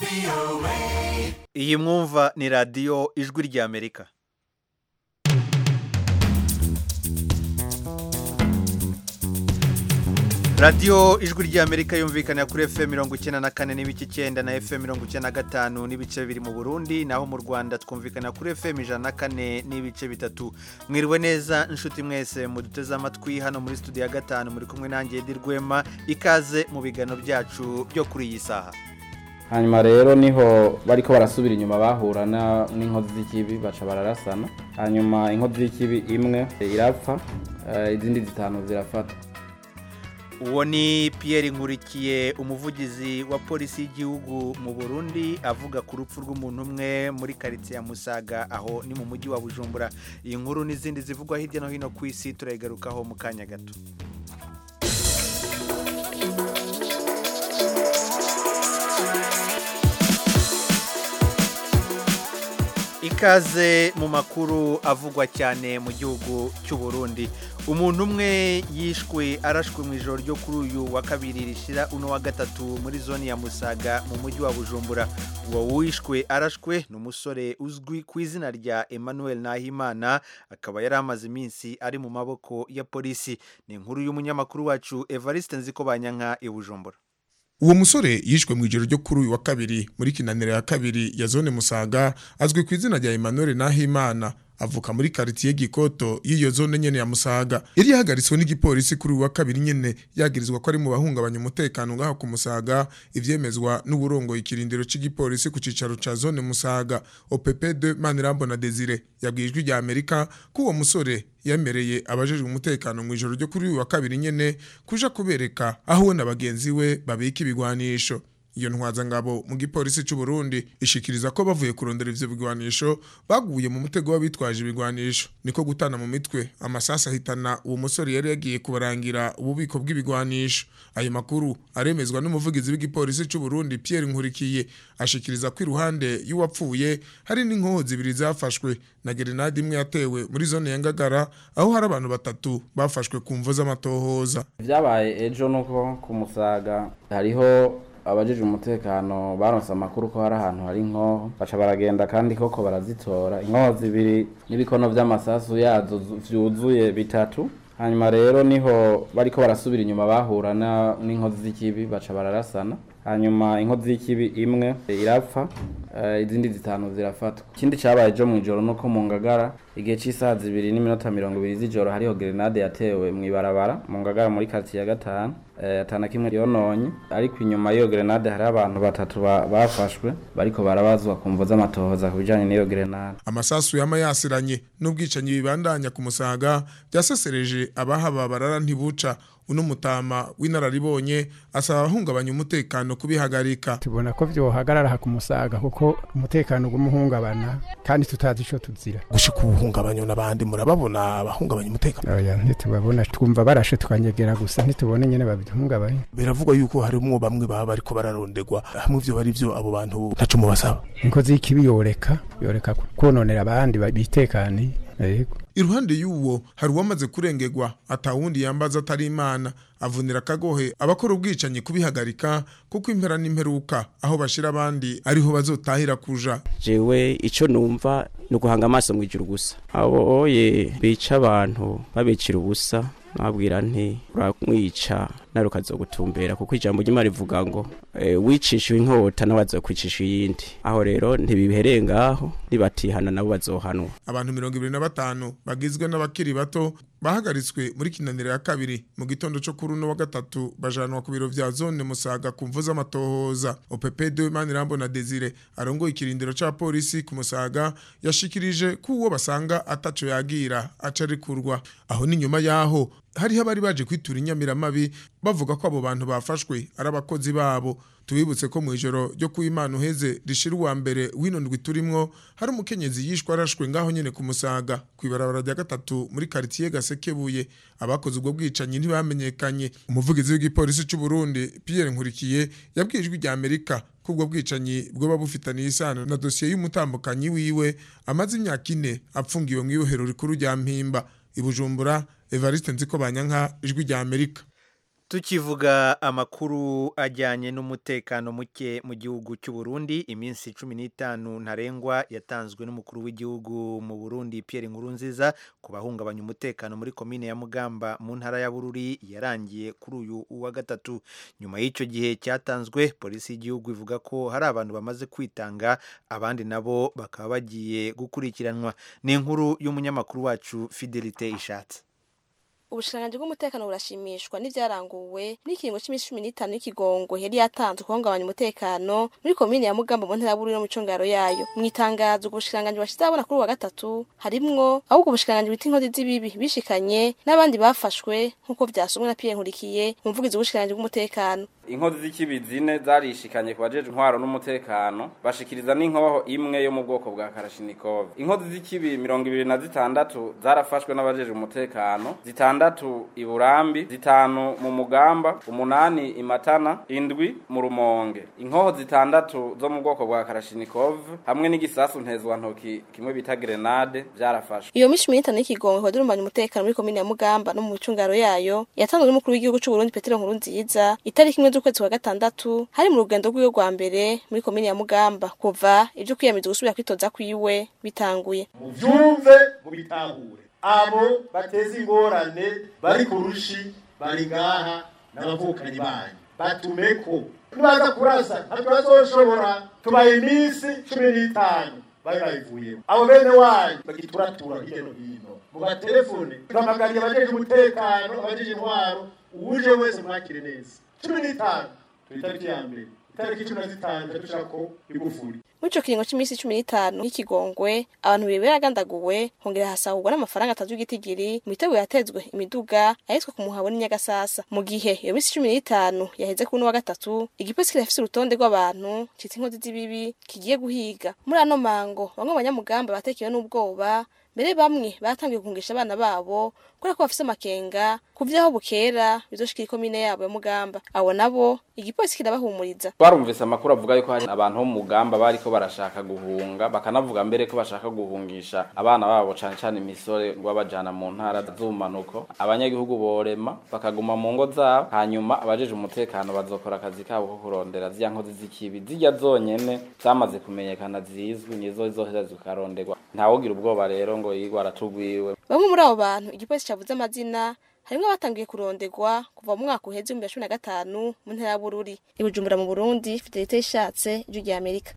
iyi mwumva ni radiyo ijwi ry'amerika radiyo ijwi ry'amerika yumvikana kuri fm mirongo icyenda na kane n'ibice icyenda na fm mirongo icyenda na gatanu n'ibice bibiri mu burundi naho mu rwanda twumvikana kuri fm ijana na kane n'ibice bitatu mwiriwe neza inshuti mwese muduteze amatwi hano muri studio ya gatanu muri kumwe nanjye Edi Rwema ikaze mu biganiro byacu byo kuri iyi saha hanyuma rero niho bariko barasubira inyuma bahura na- n'inkozi z'ikibi baca bararasana hanyuma inkozi y'ikibi imwe irapfa eh, izindi zitanu zirafata uwo ni Pierre nkurikiye umuvugizi wa polisi y'igihugu mu burundi avuga ku rupfu rw'umuntu umwe muri karitsiye ya musaga aho ni mu mujyi wa bujumbura iyi nkuru n'izindi zivugwa hirya no hino ku isi turayigarukaho mu kanya gato ikaze mu makuru avugwa cyane mu gihugu cy'u Burundi umuntu umwe yishwe arashwe mu ijoro ryo kuri uyu wa kabiri rishira uno wa gatatu muri zone ya musaga mu mujyi wa bujumbura uwo wishwe arashwe ni umusore uzwi ku izina rya emmanuel nahimana akaba yari amaze iminsi ari mu maboko ya polisi ni inkuru y'umunyamakuru wacu evariste nzikobanyanka i bujumbura uwo musore yishwe mu ijoro ryo kuri uyu wa kabiri muri kinaniro ya kabiri ya zone musaga azwi ku izina rya emmanuel nahimana avuka muri karitiye gikoto y'iyo zone nyene ya musaga yari yahagaritswe n'igipolisi kuri uyu wa kabiri nyene yagirizwa ko ari mu bahungabanya umutekano ngaho ku musaga ivyemezwa n'uburongoye ikirindiro c'igipolisi ku cicaro ca zone musaga opp2 manirambona desire yabwiye ijwi rya amerika ko uwo musore yemereye abajejwe umutekano mu ijoro ryo kuri uyu wa kabiri nyene kuja kubereka aho we na bagenzi we babika ibigwanisho iyo ntwazangabo mu gipolisi cy'u Burundi ishikiriza ko bavuye kurondera ivyo bigwanisho baguye mu mutego w'abitwaje ibigwanisho niko gutana mu mitwe amasasa ahitana uwo musore yari yagiye kubarangira ububiko bw'ibigwanisho ayo makuru aremezwa n'umuvugizi w'igipolisi cy'u Burundi Pierre Nkurikiye ashikiriza ko iruhande y'uwapfuye hari n'inkoho zibiri zafashwe na gerenade imwe yatewe muri zone ya Ngagara aho hari abantu batatu bafashwe ku mvo z'amatohoza vyabaye ejo nuko ku musaga hariho abajejwe umutekano baronse amakuru ko hari ahantu hari inkoho baca baragenda kandi koko barazitora inkoho zibiri n'ibikono vy'amasasu yazo zu- vyuzuye bitatu hanyuma rero niho bariko barasubira inyuma bahura na- n'inkozi z'ikibi baca bararasana hanyuma inkozi y'ikibi imwe irapfa eh, izindi zitanu zirafatwa ikindi cabaye ejo mw'ijoro nuko mu ngagara igihe c'isaha zibiri n'iminota mirongo ibiri z'ijoro hariho grenade yatewe mw'ibarabara mu ngagara muri karitsiye ya gatanu eh, atana kimwe yononye ariko inyuma y'iyo grenade hariho abantu batatu ba- bafashwe bariko barabazwa ku mvo z'amatohoza ku bijanye n'iyo grenade amasasu yama yasiranye n'ubwicanyi bibandanya ku musaga byasesereje abahaba barara ntibuca uno mutama w'inararibonye asaba abahungabanya umutekano kubihagarika tubona ko vyohagarara aha ku musaga kuko umutekano ugumuhungabana kandi tutazi ico tuzira gushika ubuhungabanya n'abandi murababona abahungabanya umutekano oya ntitubabona twumva barashe twanyegera gusa ntitubone nyene babihungabanya biravugwa yuko harimwo bamwe baba bariko bararondegwa hamwe ivyo bari vyo abo bantu ntaco mubasaba inkozi y'ikibi yoreka yoreka kononera abandi ba- bitekaniye yego iruhande y'uwo hari uwamaze kurengegwa atawundi yambaza atari imana avunira akagohe abakora ubwicanyi kubihagarika kuko impera n'imperuka aho bashira abandi ariho bazotahira kuja jewe ico numva ni uguhanga amaso mu ijuru gusa abo oye bica abantu babicira ubusa nabwira nti uramwica nawe ukazogutumbera kuko ijambo ry'imana rivuga ngo e, wicishijwe inkota nawe azokwicisha iyindi aho rero ntibibereye ngaho nibatihana nabo bazohanwa abantu mirongo ibiri na batanu bagizwe n'abakiri bato bahagaritswe muri kinaniro ya kabiri mu gitondo cyo kuri uno wa gatatu bajanwa ku biro vya zone musaga ku mvu z'amatohoza opp2 manirambo na desire arongoye ikirindiro ca polisi ku musaga yashikirije ko uwo basanga ataco yagira aca arikurwa aho ni nyuma yaho hariho abari baje kwitura inyamiramabi bavuga ko abo bantu bafashwe ari abakozi babo tubibutse ko mu ijoro ryo ku imana uheze rishira uwa mbere w'ino ndwi turimwo hari umukenyezi yishwe arashwe ngaho nyene ku musaga ku ibarabara rya gatatu muri karitiye gasekebuye abakoze ubwo bwicanyi ntibamenyekanye umuvugizi w'igipolisi c'u Burundi Pierre Nkurikiye yabwiye ijwi rya Amerika ko ubwo bwicanyi bwoba bufitaniye isano na dosiye y'umutambukanyi wiwe amaze imyaka ine apfungiwe mu ibohero rikuru rya Mpimba i Bujumbura Evariste Nziko Banyanka ijwi rya Amerika tukivuga amakuru ajyanye n'umutekano muke mu gihugu cy'u Burundi iminsi cumi n'itanu ntarengwa yatanzwe n'umukuru w'igihugu mu Burundi Pierre Nkurunziza ku bahungabanya umutekano muri komine ya Mugamba mu ntara ya Bururi yarangiye kuri uyu wa gatatu nyuma y'icyo gihe cyatanzwe polisi y'igihugu ivuga ko hari abantu bamaze kwitanga abandi nabo bakaba bagiye gukurikiranwa ni inkuru y'umunyamakuru wacu Fidelite Ishatse ubushikiranganji bw'umutekano burashimishwa n'ivyaranguwe n'ikiringo c'iminsi cumi n'itanu y'ikigongo yari yatanzwe kuhungabanya umutekano muri komine ya mugamba mu ntara ya bururi no mu congaro yayo mu itangazo ubwo bushikiranganji bashize abona kuri uyu wa gatatu harimwo ahubwo ubushikiranganji bita inkozi z'ibibi bishikanye n'abandi bafashwe nk'uko vyasomwe na Pierre Nkurikiye umuvugizi w'ubushikiranganji bw'umutekano inkozi z'ikibi zine zarishikanye ku bajeje intwaro n'umutekano bashikiriza n'inkoho imwe yo mu bwoko bwa karashinikov inkozi z'ikibi mirongo ibiri na zitandatu zarafashwe n'abajeje umutekano zitandatu i burambi zitanu mu mugamba umunani i matana indwi mu rumonge inkoho zitandatu zo mu bwoko bwa karashinikov hamwe n'igisasu ntezwantoki kimwe bita grenade vyarafashwe iyo minsi cumi n'itanu y'ikigongo ikaba irumbanya umutekano muri komine ya mugamba no mu micungaro yayo yatanzwe n'umukuru w'igihugu c'u Burundi Petero Nkurunziza itariki imwe z'ukwezi kwa gatandatu hari mu rugendo rwiwe rwa mbere muri komine ya Mugamba kuva ivyo kwiyamiza gusubira kwitoza kwiwe bitanguye muvyumve mubitahure abo bateza ingorane bari ku rushi bari ngaha n'abavukanyi banyu batumeko nibaza kurasa ntabwo bazoshobora tubaye iminsi cumi n'itanu bari bayivuyemo abo bene wanyu bagituratura hirya no hino mu matelefone tuhamagariye abajeje umutekano abajeje intwaro uwuje wese mwakire neza cumi n'itanu turi itariki ya mbere itariki cumi na zitanu dushaka ko igufuri muri ico kiringo c'imisi cumi n'itanu y'ikigongwe abantu bibiri baragandaguwe hongera hasahurwa n'amafaranga atatu y'igitigiri mu bitego yatezwe imiduga ahitwa ku muhabo n'inyagasasa mu gihe iyo misi cumi n'itanu yaheze kuri uno wa gatatu igipolisi kirafise urutonde rw'abantu citwa inkozi z'ibibi kigiye guhiga muri ano mango bamwe mu banyamugamba batekewe n'ubwoba mbere bamwe batangiye gukungisha abana babo kubera ko bafise amakenga ku vyaho bukera bizoshikira ikomine yabo ya mugamba abo nabo igipolisi kirabahumuriza twarumvise amakuru avuga yuko hari abantu bo mu mugamba bariko barashaka guhunga bakanavuga mbere ko bashaka guhungisha abana babo cane cane imisore ngo babajana mu ntara z'umanuko abanyagihugu borema bakaguma mu ngo zabo hanyuma abajeje umutekano bazokora akazi kabo ko kurondera zirya nkozi z'ikibi zirya zonyene zamaze kumenyekana zizwi nizo zizoheza zikaronderwa ntawugira ubwoba rero ngo yigwa aratugwiwe bamwe muri abo bantu igipolisi cavuze amazina harimwo abatangiye kuronderwa kuva mu mwaka uheze w'ibihumbi bibiri na cumi na gatanu mu ntara ya bururi i bujumbura mu burundi fidelite ishatse ijwi rya amerika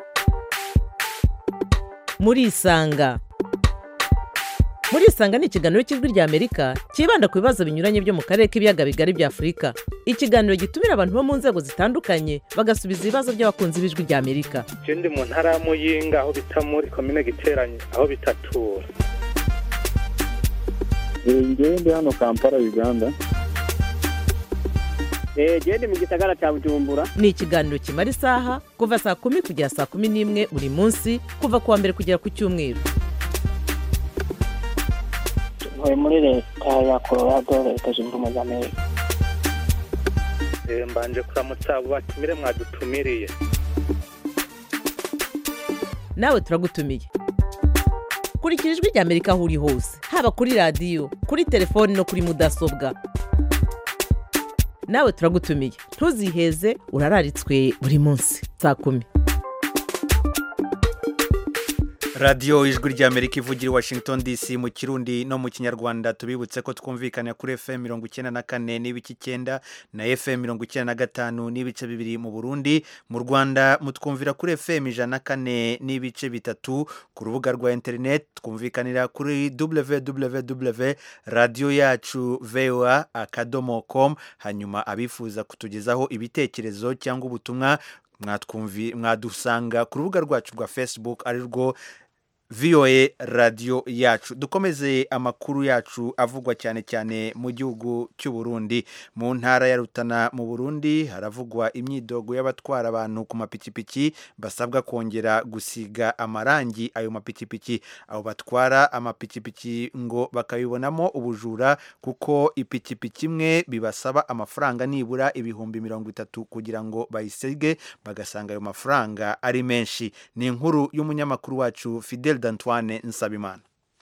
murisanga murisanga ni ikiganiro cy'ijwi rya amerika cyibanda ku bibazo binyuranye byo mu karere k'ibiyaga bigari bya afurika ikiganiro gitumira abantu bo mu nzego zitandukanye bagasubiza ibibazo by'abakunzi b'ijwi rya amerika je ndi mu ntara ya muyinga aho bita muri komine giteranye aho bitatura ngewe ndi hano kampala uganda gende mu gisagara cya bujumbura ni ikiganiro kimara isaha kuva saa kumi kugera saa kumi n'imwe buri munsi kuva ku wa mbere kugera ku cyumweru ntuye muri leta ya colorado leta zunze ubumwe za amerika Eh, mbanje kuramutsa abo batumire mwadutumiriye nawe turagutumiye kurikira ijwi rya amerika aho uri hose haba kuri radiyo kuri telefoni no kuri mudasobwa nawe turagutumiye ntuziheze urararitswe buri munsi saa kumi radiyo ijwi ry'amerika ivugira i washington dc mu kirundi no mu kinyarwanda tubibutse ko twumvikana kuri fm mirongo icyenda na kane n'ibice icyenda na fm mirongo icyenda na gatanu n'ibice bibiri mu burundi mu rwanda mutwumvira kuri fm ijana na kane n'ibice bitatu ku rubuga rwa interineti twumvikanira kuri www radiyo yacu voa akadomo com hanyuma abifuza kutugezaho ibitekerezo cyangwa ubutumwa mwatwumvi- mwadusanga ku rubuga rwacu rwa facebook ari rwo VOA radiyo yacu dukomeze amakuru yacu avugwa cyane cyane mu gihugu cy'u Burundi mu ntara ya Rutana mu Burundi haravugwa imyidogo y'abatwara abantu ku mapikipiki basabwa kongera gusiga amarangi ayo mapikipiki abo batwara amapikipiki ngo bakabibonamo ubujura kuko ipikipiki imwe bibasaba amafaranga nibura ibihumbi mirongo itatu kugira ngo bayisige bagasanga ayo mafaranga ari menshi ni inkuru y'umunyamakuru wacu Fidel D'Antoine Nsabimana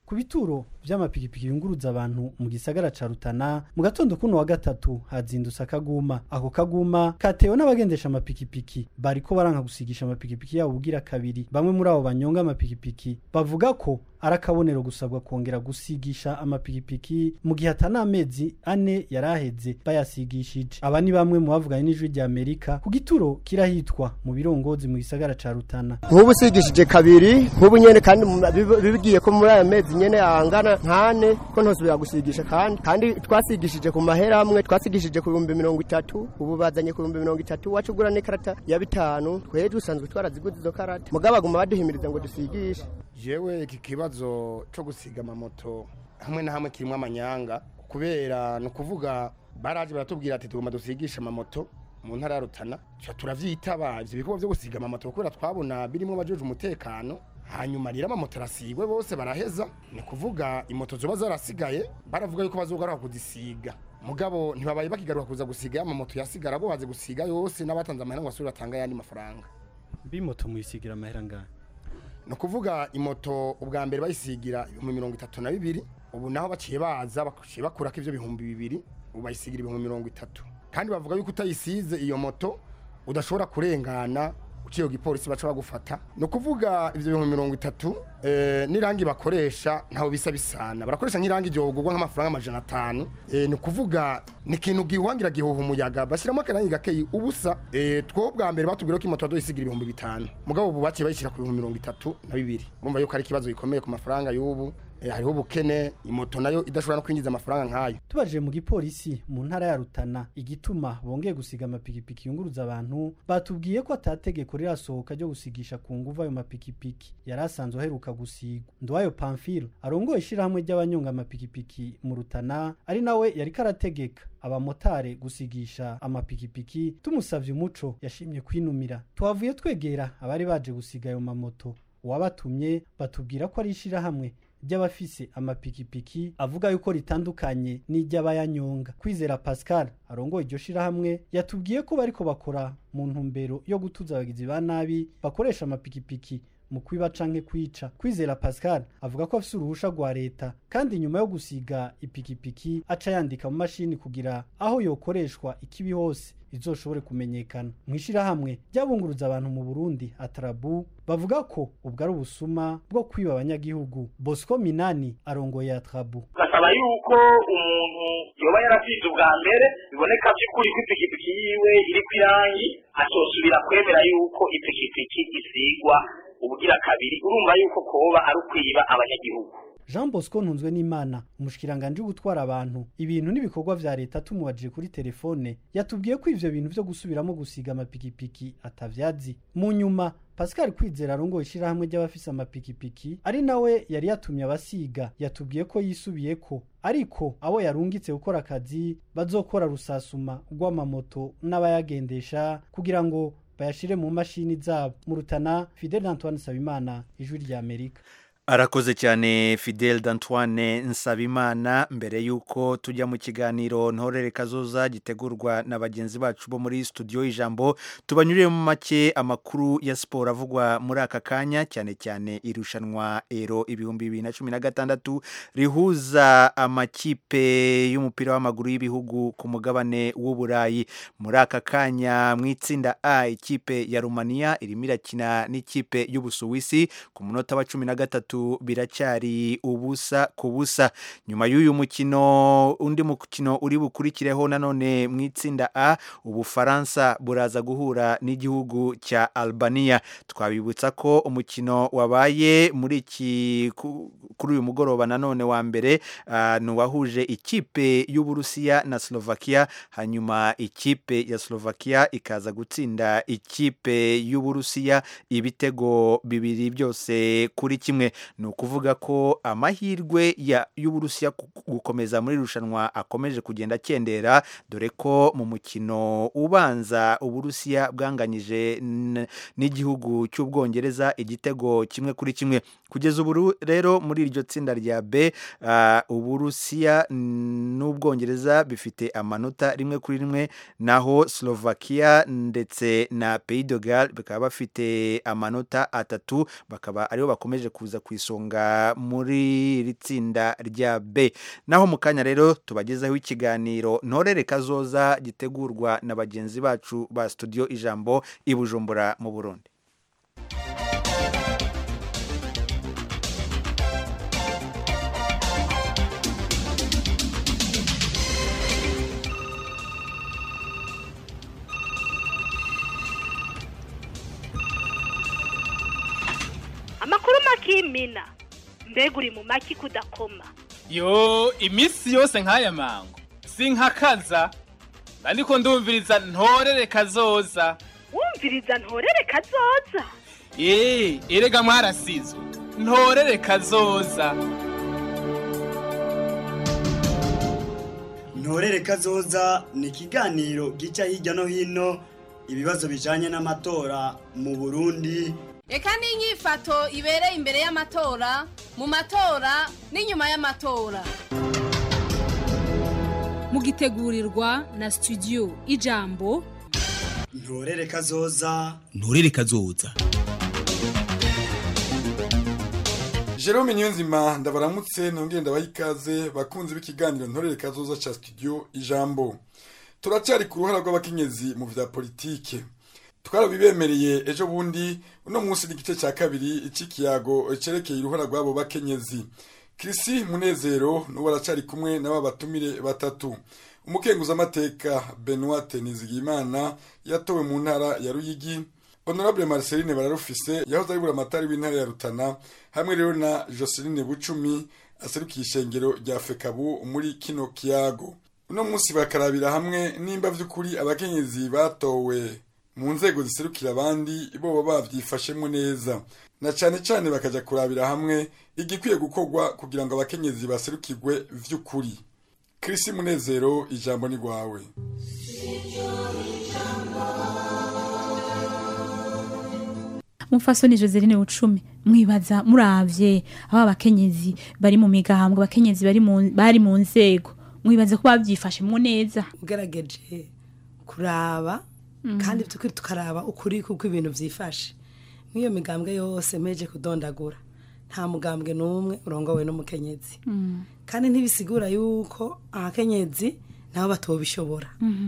ku bituro vy'amapikipiki yunguruza abantu mu gisagara ca Rutana mu gatondo kuno wa gatatu hazindutse akaguma ako kaguma katewe n'abagendesha amapikipiki bariko baranka gusigisha amapikipiki yabo bugira kabiri bamwe muri abo banyonga amapikipiki bavuga ko ari akabonero gusabwa kongera gusigisha amapikipiki mu gihe atana amezi ane yaraheze bayasigishije aba ni bamwe mu bavuganye n'ijwi rya Amerika ku gituro kirahitwa mu birongozi mu gisagara ca Rutana nk'ubu usigishije kabiri nk'ubu nyene kandi mu- bib- bigiye ko muri aya mezi nyene angana nkane ko ntosubira gusigisha kandi kandi twasigishije ku mahera amwe twasigishije ku bihumbi mirongo itatu ubu bazanye ku bihumbi mirongo itatu wacu ugura n'ikarata ya bitanu twebwe dusanzwe twaraziguze izo karata mugabo baguma baduhimiriza ngo dusigishe jewe iki kibazo cyo gusiga amamoto hamwe na hamwe kirimo amanyanga kubera ni ukuvuga baraje baratubwira ati tugomba dusigisha amamoto mu ntara ya Rutana tuca turavyitaba ivyo bikorwa vyo gusiga amamoto kubera twabona birimo abajeje umutekano hanyuma rero amamoto arasigwe bose baraheza ni kuvuga imoto zoba zarasigaye baravuga yuko bazogaruka kuzisiga mugabo ntibabaye bakigaruka kuza gusiga ya mamoto yasigara bo baze gusiga yose n'abatanze amahera ngo basubire batanga ayandi mafaranga bimoto muyisigira amahera ngahe ni ukuvuga imoto ubwa mbere bayisigira ibihumbi mirongo itatu na bibiri ubu naho baciye baza baciye bakurako ibyo bihumbi bibiri ubu bayisigira ibihumbi mirongo itatu kandi bavuga yuko utayisize iyo moto udashobora kurengana uciye ku gipolisi baca bagufata ni ukuvuga ibyo bihumbi mirongo itatu eh, n'irangi bakoresha ntaho bisa bisana barakoresha nk'irangi ryogurwa nk'amafaranga amajana atanu eh, ni ukuvuga ni ikintu gihuhangira gihuha umuyaga bashyiramo akarangi gakeyi ubusa eh, two bwa mbere batubwira ko imoto badoyisigira ibihumbi bitanu mugabo ubu baciye bayishyira ku bihumbi mirongo itatu na bibiri urumva yuko ari ikibazo gikomeye ku mafaranga y'ubu eh, hariho ubukene imoto nayo idashobora no kwinjiza amafaranga nk'ayo tubajije mu gipolisi mu ntara ya Rutana igituma bongeye gusiga amapikipiki yunguruza abantu batubwiye ko atategeko rirasohoka ryo gusigisha ku nguvu ayo mapikipiki yari asanzwe aheruka gusigwa Ndwayo Pamphile arongoye ishyirahamwe ry'abanyonga amapikipiki mu Rutana ari nawe yari karategeka abamotare gusigisha amapikipiki tumusavye umuco yashimye kwinumira twavuye twegera abari baje gusiga ayo mamoto uwabatumye batubwira ko ari ishyirahamwe ry'abafise amapikipiki avuga yuko ritandukanye n'iry'abayanyonga kwizera pascal arongoye iryo shirahamwe yatubwiye ko bariko bakora mu ntumbero yo gutuza abagizi ba nabi bakoresha amapikipiki mu kwiba canke kwica kwizera pascal avuga ko afise uruhusha rwa leta kandi nyuma yo gusiga ipikipiki aca yandika mu mashini kugira aho yokoreshwa ikibi hose izoshobore kumenyekana mu ishirahamwe ryabunguruza abantu mu burundi atarabu bavuga ko ubwo ari ubusuma bwo kwiba abanyagihugu bosco minani arongoye atarabu basaba yuko umuntu yoba yarasize ubwa mbere biboneka by'ukuri ko ipikipiki yiwe iri ku irangi atosubira kwemera yuko ipikipiki isigwa ubugira kabiri urumva yuko koba ari ukwiba abanyagihugu jean bosco ntunzwe n'imana umushikiranganje wo gutwara abantu ibintu n'ibikorwa vya leta tumubajije kuri telefone yatubwiye ko ivyo bintu vyo gusubiramo gusiga amapikipiki atavyazi mu nyuma pascal kwizera arongoye ishirahamwe ry'abafise amapikipiki ari nawe yari yatumye abasiga yatubwiye ko yisubiyeko ariko abo yarungitse gukora akazi bazokora rusasuma rw'amamoto n'abayagendesha kugira ngo bayashire mu mashini zabo mu rutana fidel antoine sabimana ijwi rya amerika arakoze cyane fidel d'antoine nsabimana mbere y'uko tujya mu kiganiro ntorere kazoza gitegurwa na bagenzi bacu bo muri studio y'ijambo tubanyurire mu make amakuru ya siporo avugwa muri aka kanya cyane cyane irushanwa ero ibihumbi bibiri na cumi na gatandatu rihuza amakipe y'umupira w'amaguru y'ibihugu ku mugabane w'uburayi muri aka kanya mu itsinda a ikipe ya rumaniya irimo irakina n'ikipe y'ubusuwisi ku munota wa cumi na gatatu biracyari ubusa ku busa nyuma y'uyu mukino undi mukino uri bukurikireho nanone mu itsinda a ubufaransa buraza guhura n'igihugu cya albania twabibutsa ko umukino wabaye muri iki kuri uyu mugoroba nanone wa mbere uh, ni uwahuje ikipe y'uburusiya na slovakia hanyuma ikipe ya slovakia ikaza gutsinda ikipe y'uburusiya ibitego bibiri byose kuri kimwe ni ukuvuga ko amahirwe y'uburusiya gukomeza muri irushanwa akomeje kugenda akendera dore ko mu mukino ubanza uburusiya bwanganyije n'igihugu cy'ubwongereza igitego kimwe kuri kimwe kugeza ubu rero muri iryo tsinda rya b uburusiya n'ubwongereza bifite amanota rimwe kuri rimwe naho slovakia ndetse na pays de Galles bakaba bafite amanota atatu bakaba aribo bakomeje kuza ku ku isonga muri iri tsinda rya B naho mu kanya rero tubagezaho ikiganiro ntorere kazoza gitegurwa na bagenzi bacu ba studio ijambo i Bujumbura mu Burundi amakuru makimina mbega uri mu maki kudakoma yo iminsi yose nk'aya mango sinkakaza ariko ndumviriza ntorere kazoza wumviriza ntorere kazoza eee erega mwarasizwe ntorere kazoza ntorere kazoza ni ikiganiro gica hirya no hino ibibazo bijanye n'amatora mu burundi reka n'inyifato ibereye imbere y'amatora mu matora n'inyuma y'amatora mugitegurirwa na studio ijambo ntorere kazoza nturere kazoza Jerome Niyonzima ndabaramutse nongeye ndabaha ikaze bakunzi b'ikiganiro ntorere kazoza ca studio ijambo turacari ku ruhara rw'abakenyezi mu vya politike twarabibemereye ejo bundi uno munsi n'igice cya kabiri cy'ikiyago cerekeye uruhara rw'abo bakenyezi kirisi munezero n'uwo aracari kumwe n'aba batumire batatu umukenguzamateka benoit nizigimana yatowe mu ntara ya ruyigi honorable marceline bararufise yahoze ari buramatari w'intara ya rutana hamwe rero na joseline bucumi aserukiye ishengero rya fekabu muri kino kiyago uno munsi bakarabira hamwe nimba vy'ukuri abakenyezi batowe mu nzego ziserukira abandi boba bavyifashemwo neza na cane cane bakaja kurabira hamwe igikwiye gukorwa kugira ngo abakenyezi baserukirwe vy'ukuri Chris Munezero ijambo ni gwawe mufasoni Joseline Ucumi mwibaza muravye aba bakenyezi bari mu migambwe abakenyezi bari mu bari mu nzego mwibaza ko bavyifashemwo neza ugerageje kuraba kandi tukiri tukaraba ukuri kuko ibintu byifashe nk'iyo migambwe yose mpeje kudondagura nta mugambwe n'umwe urongowe n'umukenyezi kandi ntibisigura yuko abakenyezi nabo batobishobora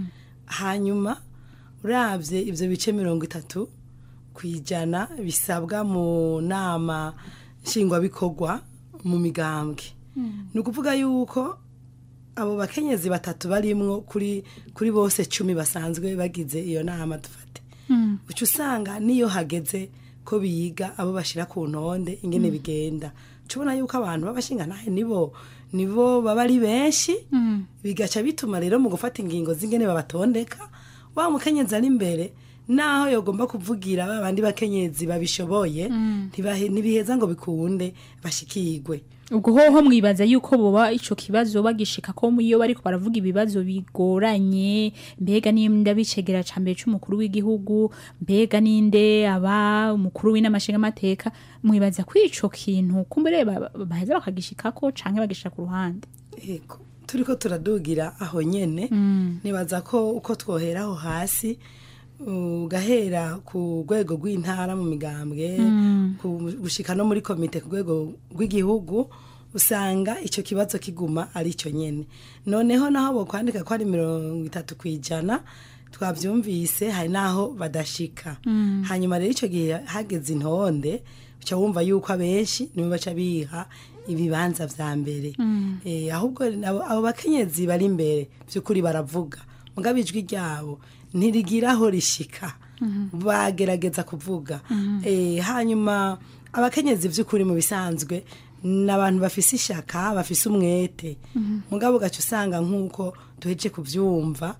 hanyuma urabye ibyo bice mirongo itatu ku ijana bisabwa mu nama nshingwabikorwa mu migambwe ni ukuvuga yuko abo bakenyezi batatu barimwo kuri kuri bose cumi basanzwe bagize iyo nama dufate uca usanga niyo hageze ko biga abo bashyira ku ntonde ingene bigenda tubona yuko abantu b'abashingantahe nibo nibo baba ari benshi bigaca bituma rero mu gufata ingingo z'ingene babatondeka wa mukenyezi ari imbere naho yogomba kuvugira babandi bakenyezi babishoboye ntibiheza ngo bikunde bashikirwe ubwo hoho mwibaza yuko boba ico kibazo bagishika ko iyo bariko baravuga ibibazo bigoranye mbega n'inda bicegera ca mbere c'umukuru w'igihugu mbega n'inde aba umukuru w'inamashinga amateka mwibaza ko ico kintu kumbere baheza bakagishikako canke bagishika ku ruhande yego turiko turadugira aho nyene nibaza ko uko twohera aho hasi ugahera ku rwego rw'intara mu migambwe gushika no muri komite ku rwego rw'igihugu usanga icyo kibazo kiguma ari cyo nyine noneho naho bokwandika ko ari mirongo itatu ku ijana twabyumvise hari n'aho badashika hanyuma rero icyo gihe hageze intonde uca wumva yuko abenshi nibo baca biha ibibanza vya mbere ahubwo abo bakenyezi bari imbere by'ukuri baravuga mugabo ijwi ryabo ntirigira aho rishika bagerageza kuvuga hanyuma abakenyezi by'ukuri mu bisanzwe ni abantu bafise ishaka bafise umwete mugabo ugaca usanga nk'uko duheje kubyumva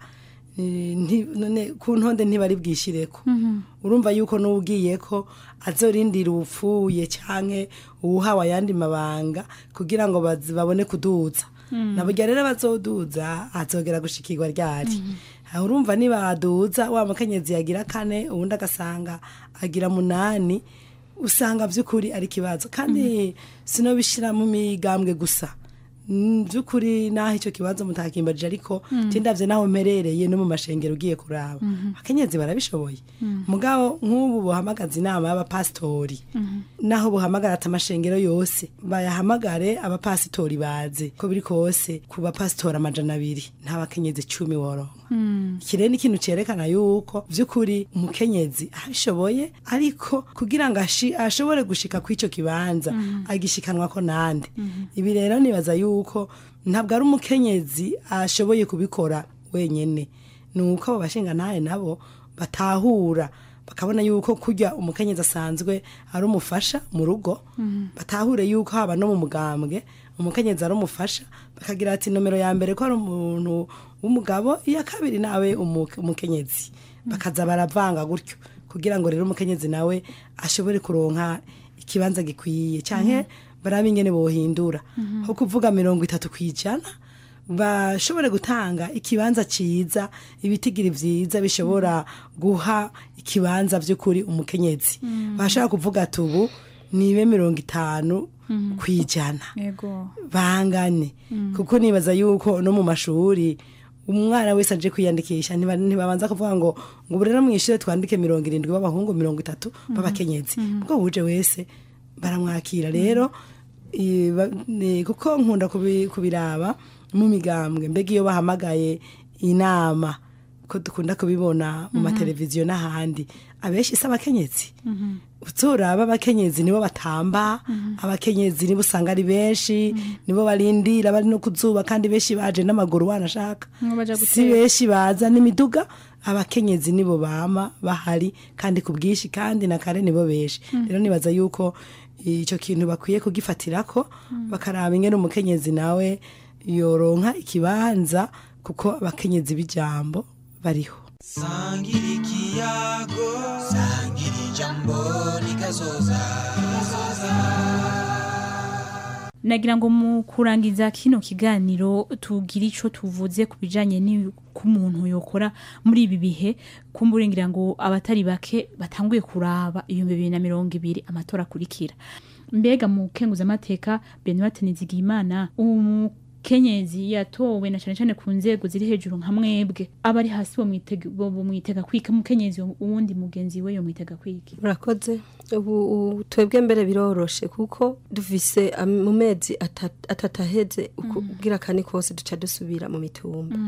ku ntonde ntibari bwishyireko urumva yuko n'ubwiye ko azorindira upfuye cyangwa uwuhawe ayandi mabanga kugira ngo babone kuduza nabwo rero bazoduza azogera gushikirwa ryari urumva nibaduza wa mukenyezi yagira kane ubundi agasanga agira munani usanga by'ukuri ari ikibazo kandi sinobishyira mu migambwe gusa by'ukuri naho icyo kibazo mutakimbaje ariko tindabye naho mperereye no mu mashengero ugiye kuraba abakenyezi barabishoboye mugabo nk'ubu buhamagaza inama y'abapasitori naho buhamagara ati amashengero yose bayahamagare abapasitori baze ko biri kose ku bapasitori amajana abiri nta bakenyezi cumi woronka iki rero ni ikintu cyerekana yuko by'ukuri umukenyezi abishoboye ariko kugira ngo ashi- ashobore gushika ku icyo kibanza agishikanwa ko nande ibi rero nibaza yuko ntabwo ari umukenyezi ashoboye kubikora wenyine ni uko abo bashingantahe nabo batahura bakabona yuko kurya umukenyezi asanzwe ari umufasha mu rugo batahure yuko haba no mu mugambwe umukenyezi ari umufasha bakagira ati nomero ya mbere ko ari umuntu w'umugabo iya kabiri nawe umu- umukenyezi bakaza baravanga gutyo kugira ngo rero umukenyezi nawe ashobore kuronka ikibanza gikwiye cyane barabe ingene bohindura nko kuvuga mirongo itatu ku ijana bashobore gutanga ikibanza cyiza ibitigiri byiza bishobora guha ikibanza by'ukuri umukenyezi bashobora kuvuga ati ubu nibe mirongo itanu ku ijana yego bangane kuko nibaza yuko no mu mashuri umwana wese aje kwiyandikisha ntiba- ntibabanza kuvuga ngo ngo ubu rero mu ishuri twandike mirongo irindwi b'abahungu mirongo itatu b'abakenyezi ubwo wuje wese baramwakira rero i- ba- ni- kuko nkunda kubi- kubiraba mu migambwe mbega iyo bahamagaye inama ko dukunda kubibona mu mateleviziyo n'ahandi abenshi si abakenyezi uturaba abakenyezi nibo batamba abakenyezi nibo usanga ari benshi nibo barindira bari no kuzuba kandi benshi baje n'amaguru wanashaka Ngo baja si guteka. benshi baza n'imiduga abakenyezi nibo bama bahari kandi ku bwinshi kandi na kare nibo benshi rero nibaza yuko icyo kintu bakwiye kugifatirako bakaraba ingene umukenyezi nawe yoronka ikibanza kuko abakenyezi b'ijambo bariho sangira ikiyago sangira ijambo rikazoza nagira ngo mu kurangiza kino kiganiro tugire icyo tuvuze ku bijyanye n'umuntu yokora muri ibi bihe kumburengira ngo abatari bake batanguye kuraba ibihumbi bibiri na mirongo ibiri amatora akurikira mbega mu kenguzamateka benoit nizigiyimana umukenyezi yatowe na cyane cyane ku nzego ziri hejuru nka mwebwe aba ari hasi bomwitega bomwitega kwika umukenyezi uwundi mugenzi we yomwitega kwiki murakoze ubu ubu twebwe mbere biroroshe kuko dufise am- mu mezi ata- atatu aheze uku- ubwira kane kose duca dusubira mu mitumba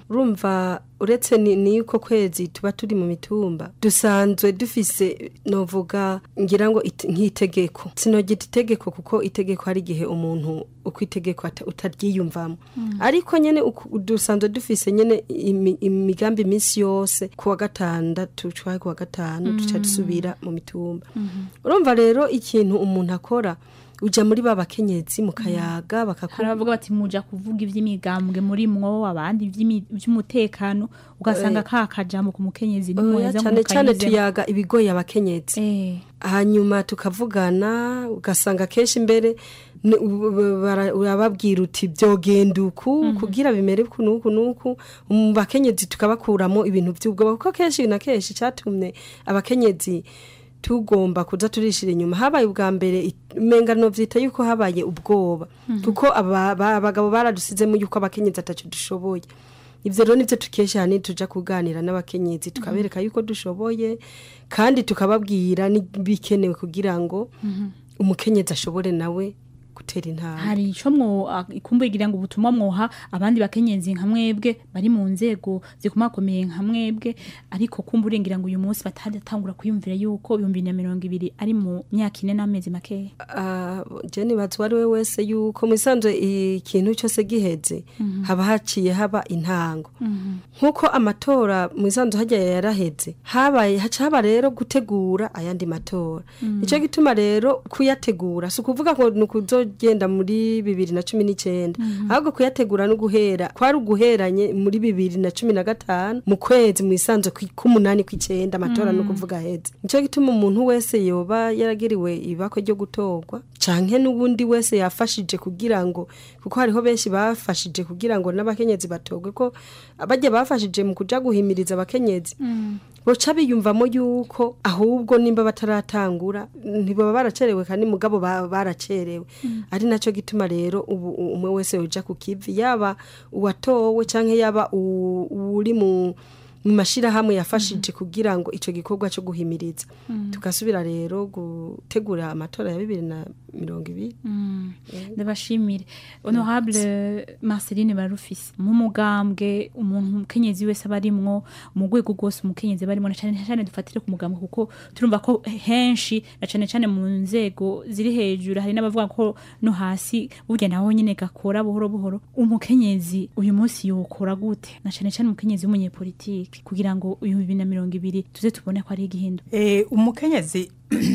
urumva uretse ni ni yuko kwezi tuba turi mu mitumba dusanzwe dufise novuga ngira ngo it- nk'itegeko sinogita itegeko kuko itegeko hari igihe umuntu uko itegeko ata- utaryiyumvamo ariko nyene uku- dusanzwe dufise nyene imi- imigambi iminsi yose ku wa gatandatu cwaye ku wa gatanu duca dusubira mu mitumba urumva rero ikintu umuntu akora uja muri ba bakenyezi mukayaga bakaku hari abavuga bati muja kuvuga iby'imigambwe muri mwo abandi iby'imi- iby'umutekano ugasanga ka kajambo ku mukenyezi ni Oya, mwoza cyane cyane mukayizemo. tuyaga ibigoye abakenyezi hanyuma tukavugana ugasanga kenshi mbere ni- u- u- bara- urababwira uti byogenda uku kugira bimere uku n'uku n'uku mu bakenyezi tukabakuramo ibintu by'ubwoba kuko kenshi na kenshi cyatumye abakenyezi tugomba kuza turishira inyuma habaye ubwa mbere it- umenga novyita yuko habaye ubwoba Mhm. kuko aba- ba- abagabo baradusizemo yuko abakenyezi ataco dushoboye ivyo rero nivyo tukesha hani tuja kuganira n'abakenyezi tukabereka yuko dushoboye kandi tukababwira n'ibikenewe kugira ngo umukenyezi ashobore nawe gutera intambwe hari icyo mwo ikumbugira ngo ubutumwa mwoha abandi bakenyezi nka mwebwe bari mu nzego zikomakomeye nka mwebwe ariko kumburengira ngo uyu munsi batadatangura kwiyumvira yuko ibihumbi bibiri na mirongo ibiri ari mu myaka ine n'amezi makeya Ah, je nibaza uwo ari we wese yuko mu isanzwe ikintu cyose giheze Mhm. haba haciye haba intango nk'uko amatora mu isanzwe hajya yaraheze habaye haca haba rero gutegura ayandi matora Mhm. nicyo gituma rero kuyategura si ukuvuga ngo ni ukuzogenda muri bibiri na cumi n'icyenda Mhm. ahubwo kuyategura no guhera kwari uguheranye muri bibiri na cumi na gatanu mu kwezi mu isanzwe kwi- k'umunani kw'icyenda amatora Mhm. no kuvuga aheze nicyo gituma umuntu wese yoba yaragiriwe ibakwe ryo gutorwa canke n'ubundi wese yafashije kugira ngo kuko hariho benshi bafashije kugira ngo n'abakenyezi batorwe ko abajya bafashije mu kuja guhimiriza abakenyezi boca biyumvamo yuko ahubwo nimba bataratangura ntibaba baracerewe kandi mugabo ba- baracerewe ari nacyo gituma rero ubu u- umwe wese yoja ku kivi yaba uwatowe canke yaba u- uri mu mu mashirahamwe yafashije kugira ngo ico gikorwa cyo guhimiriza Mm. tugasubira rero gutegura amatora ya bibiri na mirongo ibiri Mm. ndabashimire honorable marceline barufise mu mugambwe umuntu umukenyezi wese aba arimwo mu rwego rwose umukenyezi aba arimwo na cane cane dufatire ku mugambwe kuko turumva ko henshi na cane cane mu nzego ziri hejuru hari n'abavuga ko no hasi burya naho nyine gakora buhoro buhoro umukenyezi uyu munsi yokora gute na cane cane umukenyezi w'umunyepolitiki kugira ngo uyu bibiri na mirongo ibiri tuze tubone ko ari igihindu Eh, umukenyezi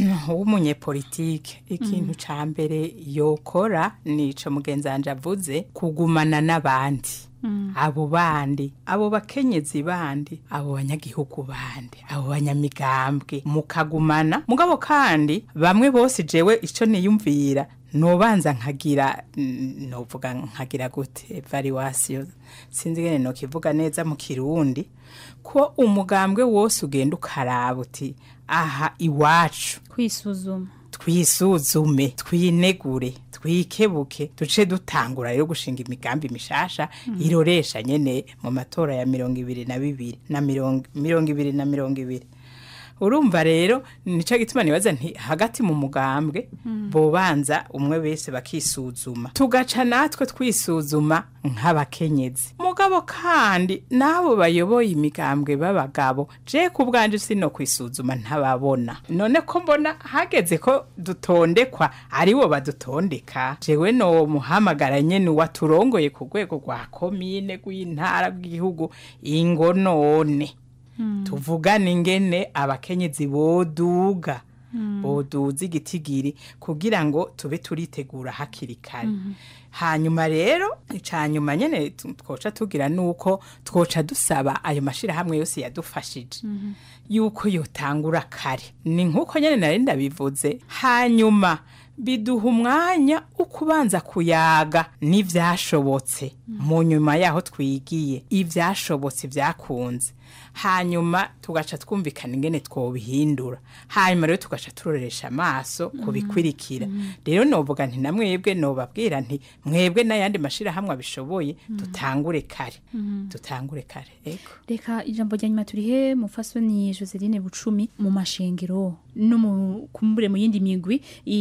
w'umunyepolitike ikintu ca mbere yokora nico mugenzi wanje avuze kugumana n'abandi abo bandi abo bakenyezi bandi abo banyagihugu bandi abo banyamigambwe mukagumana mugabo kandi bamwe bose jewe ico niyumvira nobanza nkagira mm, novuga nkagira gute evaluation sinzi ngene nokivuga neza mu kirundi ko umugambwe wose ugenda ukaraba uti aha iwacu kwisuzuma twisuzume twinegure twikebuke duce dutangura rero gushinga imigambi mishasha Mm. iroresha nyene mu matora ya mirongo ibiri na bibiri na mirongo mirongo ibiri na mirongo ibiri urumva rero nico gituma nibaza nti hagati mu mugambwe Mm. bobanza umwe wese bakisuzuma tugaca natwe twisuzuma nk'abakenyezi mugabo kandi n'abo bayoboye imigambwe b'abagabo je ku bwanje sino kwisuzuma ntababona none ko mbona hageze ko dutondekwa aribo badutondeka jewe no muhamagara nyene waturongoye ku rwego rwa komine rw'intara rw'igihugu ingo none tuvugane ingene abakenyezi boduga Mm. boduza igitigiri kugira ngo tube turitegura hakiri kare Mhm. hanyuma rero icanyuma nyene tu- twoca tugira nuko twoca dusaba ayo mashirahamwe yose yadufashije Mhm. yuko yotangura kare ni nkuko nyene nari ndabivuze hanyuma biduha umwanya wo kubanza kuyaga n'ivyashobotse mu nyuma yaho twigiye ivyashobotse vyakunze hanyuma tugaca twumvikana ingene twobihindura hanyuma rero tugaca turoresha amaso kubikwirikira rero novuga nti na mwebwe nobabwira nti mwebwe n'ayandi mashirahamwe abishoboye dutangure kare Mhm. dutangure kare ego reka ijambo rya nyuma turihe mufasoni joseline bucumi mu mashengero no mu kumbure mu yindi migwi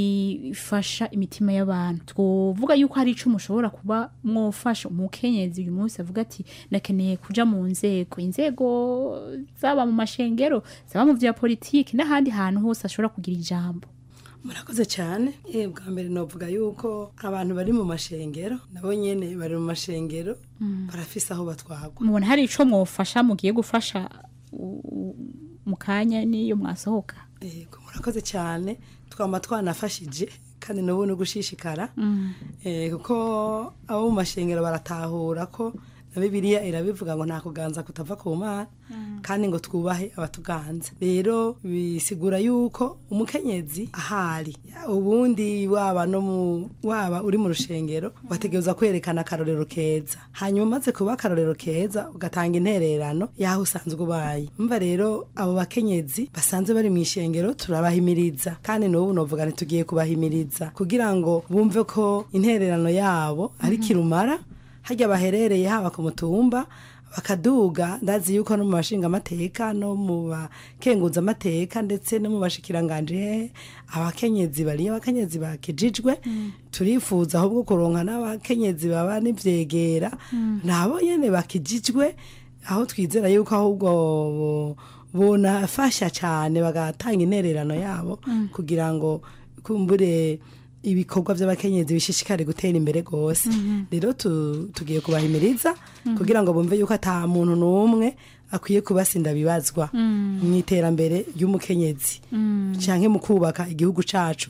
ifasha imitima y'abantu twovuga yuko hari ico mushobora kuba mwofasha umukenyezi uyu munsi avuga ati ndakeneye kuja mu nzego inzego zaba mu mashengero zaba mu vya politiki n'ahandi hantu hose ashobora kugira ijambo murakoze cyane eh bwa mbere novuga yuko abantu bari mu mashengero nabo nyene bari mu mashengero Mm. barafise aho batwagwa mubona hari ico mwofasha mugiye gufasha u- u- mu kanya niyo mwasohoka yego murakoze cyane twama twanafashije kandi n'ubu no gushishikara Mm. eh kuko abo mu mashengero baratahura ko na bibiliya irabivuga ngo nta kuganza kutava ku mana kandi ngo twubahe abatuganza rero bisigura yuko umukenyezi ahari ubundi waba no mu waba uri mu rushengero wategereza kwerekana akarorero keza hanyuma umaze kuba akarorero keza ugatanga intererano yaho usanzwe ubaye mva rero abo bakenyezi basanzwe bari mu ishengero turabahimiriza kandi n'ubu novuga ntitugiye kubahimiriza kugira ngo bumve ko intererano yabo ari kirumara harya baherereye haba ku mutumba bakaduga ndazi yuko no mu bashinga amateka no mu bakenguza amateka ndetse no mu bashikiranganje hehe abakenyezi bariyo abakenyezi bakijijwe turifuza ahubwo kuronka n'abakenyezi baba n'ivyegera nabo nyene bakijijwe aho twizera yuko ahubwo bo- bonafasha cyane bagatanga intererano yabo Mm. kugira ngo kumbure ibikorwa by'abakenyezi bishishikare gutera imbere rwose Mhm. rero tu- tugiye kubahimiriza Mhm. kugira ngo bumve yuko ata muntu n'umwe akwiye kubasinda bibazwa Mm. mu iterambere ry'umukenyezi Mm. canke mu kubaka igihugu cacu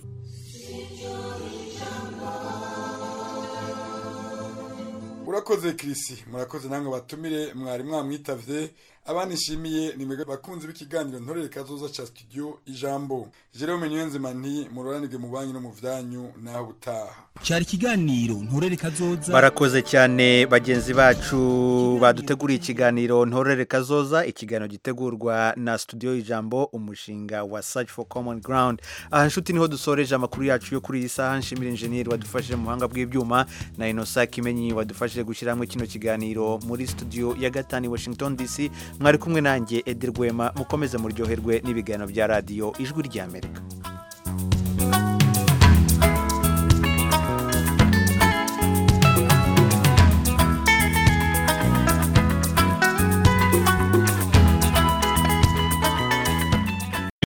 urakoze kirisi murakoze namwe batumire mwari mwamwitavye abanishimiye ni mwebwe bakunzi b'ikiganiro ntorere kazoza ca studio ijambo jerome niyonzima nti muroranirwe mu banyu no mu vyanyu naho butaha cyari ikiganiro nturere kazoza barakoze cyane bagenzi bacu baduteguriye ikiganiro ntorere kazoza ikiganiro gitegurwa na studio ijambo umushinga wa search for common ground aha nshuti niho dusoreje amakuru yacu yo kuri iyi saha nshimira injeniyeri wadufashije mu buhanga bw'ibyuma na inosa kimenyi wadufashije gushyira hamwe kino kiganiro muri studio ya gatanu i washington dc mwari kumwe nanjye edi rwema mukomeze muryoherwe n'ibiganiro bya radiyo ijwi ry'amerika